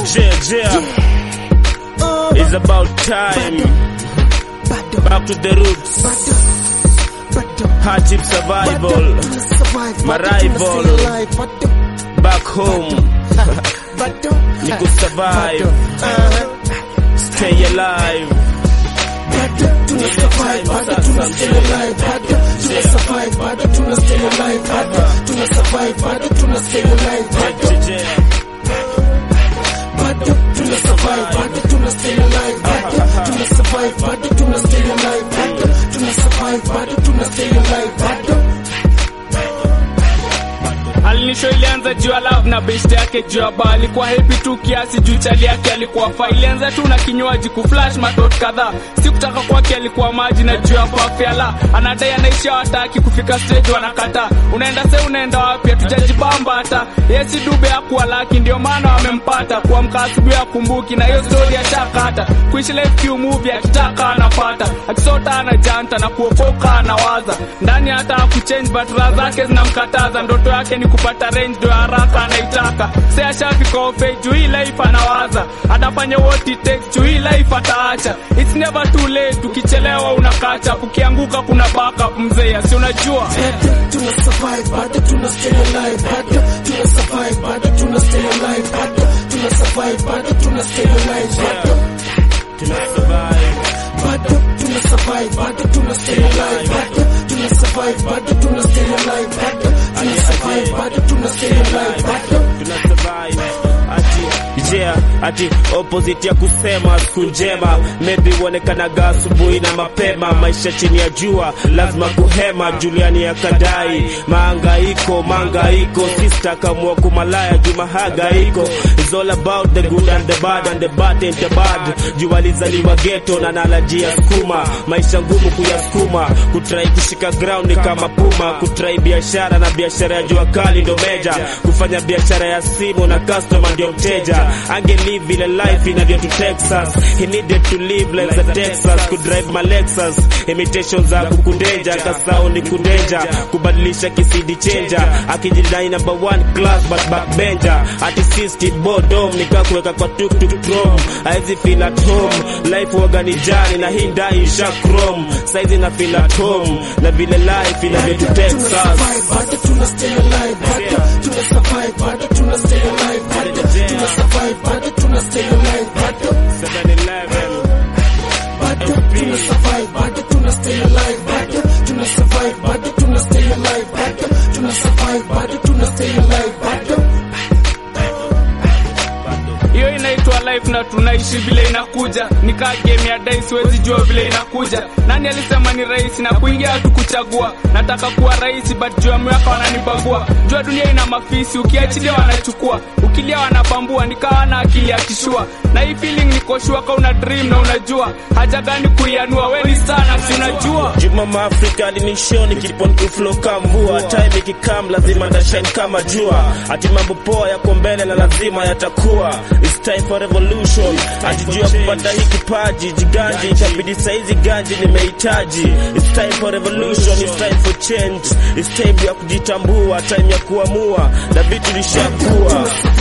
Yeah, yeah. It's about time. Back to the roots. Hardship survival. My rival. Back home. Ni kusurvive. Stay alive. alinisho ilianza juu ya love na best yake juu ya ba alikuwa happy tu kiasi juu chali yake alikuwa fa ilianza tu na kinywaji kuflash matot kadhaa sikutaka kwake alikuwa maji na juu ya pafyala anadai anaisha wataki kufika stage wanakata unaenda se unaenda wapi hatujajibamba hata yesi dube akuwa laki ndio maana wamempata kuamka asubuhi akumbuki na hiyo stori ashakata kuishi life kiu movie akitaka anapata akisota anajanta na kuokoka anawaza ndani hata akuchange but raha zake zinamkataza ndoto yake ni kupata range ndo haraka anaitaka se ashafika ofe juu hii life anawaza atafanya what it takes juu hii life ataacha it's never too late ukichelewa unakacha ukianguka kuna backup mzee si unajua tuna survive bado tuna stay alive bado tuna survive bado tuna stay alive bado tuna survive bado tuna stay alive bado Tuna survive. bado tuna survive bado tuna stay alive bado tuna survive bado tuna stay alive bado tuna survive bado tuna stay alive bado tuna survive ati yeah, ati opposite ya kusema siku njema maybe uonekanaga asubuhi na mapema maisha chini ya jua lazima kuhema juliani ya kadai maangaiko mangaiko sister kamua kumalaya juma hagaiko It's all about the good and the bad and the bad and the bad jua lizaliwa geto na nalajia skuma maisha ngumu kuyasukuma kutrai kushika ground ni kama puma kutrai biashara na biashara ya jua kali ndo meja kufanya biashara ya simu na customer ndio mteja angelive vile life inavyo tu Texas he needed to live like the Texas could drive my Lexus imitation za kukundeja kasao ni kundeja kubadilisha kisidi chenja akijidai number one class but backbencher ati system bottom nikakuweka kwa tuk tuk trom haizi feel at home life waga ni jani na hii ndai isha chrome saizi na feel at home na vile life inavyo tu Texas survive bado tuna stay alive bado tuna survive bado tuna stay alive bado tuna survive bado tuna stay alive bado 7-Eleven bado tuna survive bado tuna stay alive bado tuna survive bado tuna stay alive bado tuna survive bado tuna stay alive bado hiyo inaitwa life na tunaishi vile inakuja nikaa game ya dai siwezi jua vile inakuja nani alisema ni rahisi na kuingia hatu kuchagua nataka kuwa rahisi but juu ya miaka wananibagua jua dunia ina mafisi ukiachilia wanachukua ukilia wanabambua nikawa na akili ya kishua na hii feeling nikoshua ka una dream na unajua haja gani kuianua weni sana si unajua Juma Maafrika alinishoni kipon kuflo kamvua time ikikam lazima ndashine kama jua ati mambo poa yako mbele na lazima yatakuwa It's time for revolution atijua kupata hii kipaji jiganji itabidi saizi ganji nimehitaji It's time for revolution It's time for change It's time ya kujitambua time ya kuamua na vitu lishakuwa